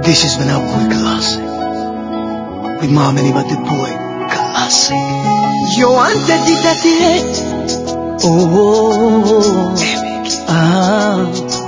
This is Vinalcool Classic. With Mom and Iba the Boy Classic. You wanted it at the end. Oh, ah.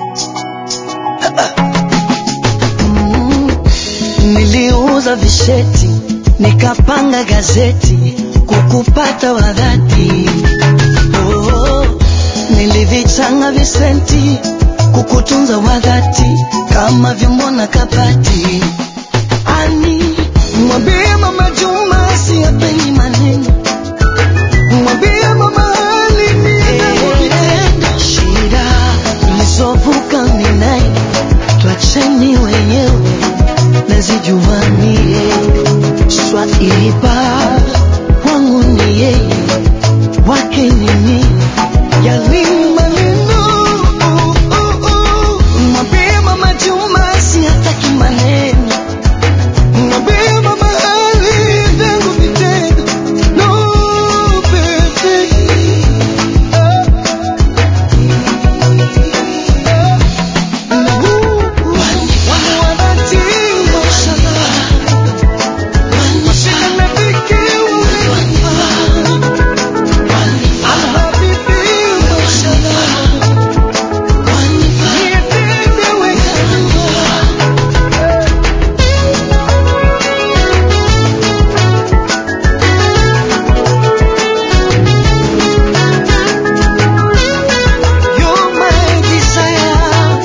Mm. Niliuza visheti nikapanga gazeti kukupata wadhati. Oh, nilivichanga visenti kukutunza wadhati kama vyombo na kabati. Ani mwambie mama Juma siyapendi maneno mwambie mama Ali ninakupenda. Shida tulizovuka minae twacheni wenyewe nazijuanie swaiba wangu ni yeye wake ni mimi yali maneno oh, oh, oh. mwambie mama Juma sihataki maneno mwambie mama Ali vyangu vitendo no baby You're my desire.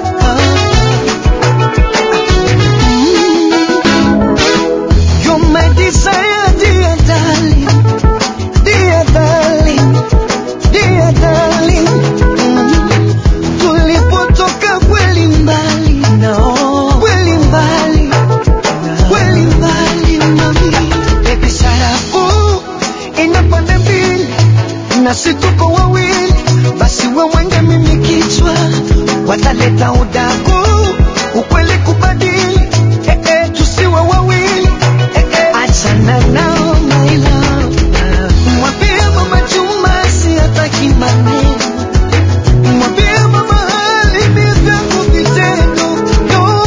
You're my desire, dear darling, dear darling, dear darling. Mm. Tulipotoka kweli mbali, no. kweli mbali, kweli mbali mami. Baby sarafu ina pande mbili na si tuko wawili, basi wewe nge mimi kichwa, wataleta udaku ukweli kubadili, eh, eh, tusiwe wawili eh, eh. Achana nao my love, mwambie mama Juma sihataki maneno, mwambie mama Ali ni vyangu vitendo, no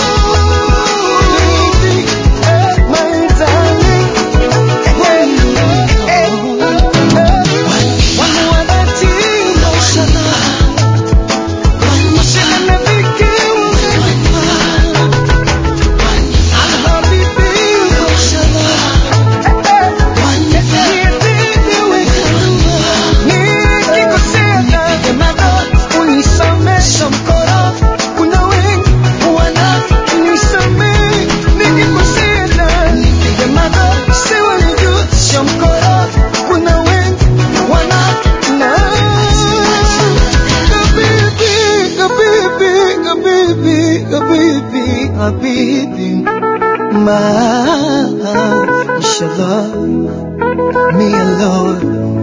baby, eh, my darling, eh, eh, eh. Kuna wengi wana na Habibi, habibi, habibi, habibi, habibi, ma, inshallah, me alone.